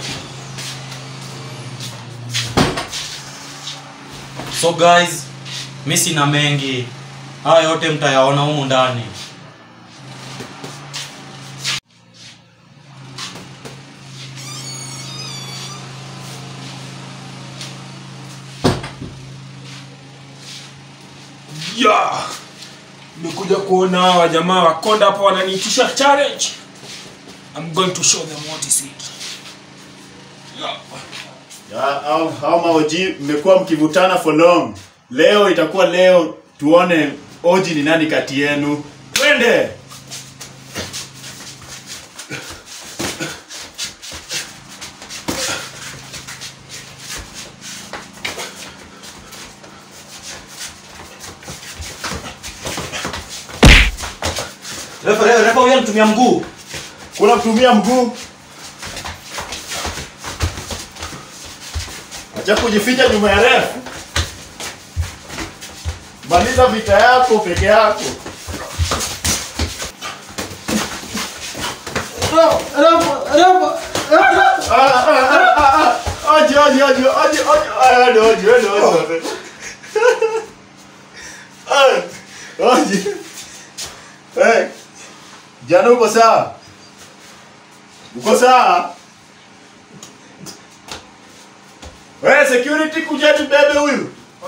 So guys, mi sina mengi. Haya yote mtayaona humu ndani. ya nimekuja kuona hawa jamaa wa konda hapa wananiitisha challenge I'm going to show them what is it yeah. Ya, hao hao maoji mmekuwa mkivutana for long. Leo itakuwa leo tuone oji ni nani kati yenu. Twende. Refa, refa, refa huyo anatumia mguu. Kuna kutumia mguu. Acha kujificha nyuma ya refu. Maliza vita yako peke yako. Ah, ah, ah, ah, ah. Oji, oji, oji, oji, oji. Ah, oji, oji, oji, oji. Ah, Oji. Hey. Jana uko sawa? Uko sawa? Wewe security kuja tubebe huyu.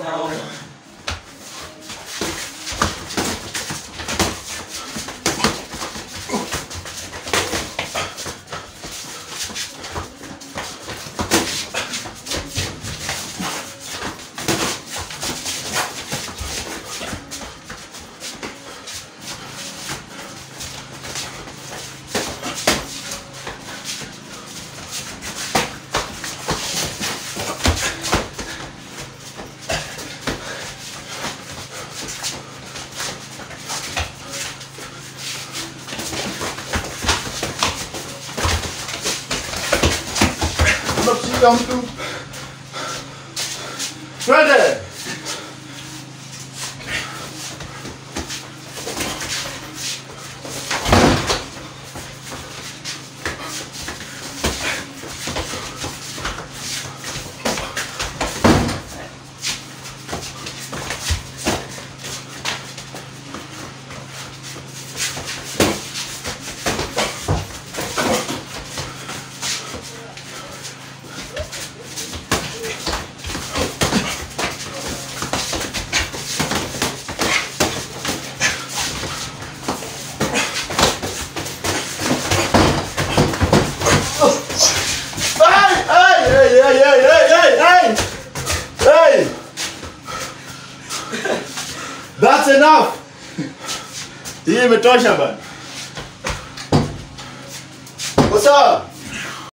Unamshika mtu. Twende. Hey, hey, hey, hey, hey, hey, hey, hey. That's enough. Hii imetosha bana. Uko sawa?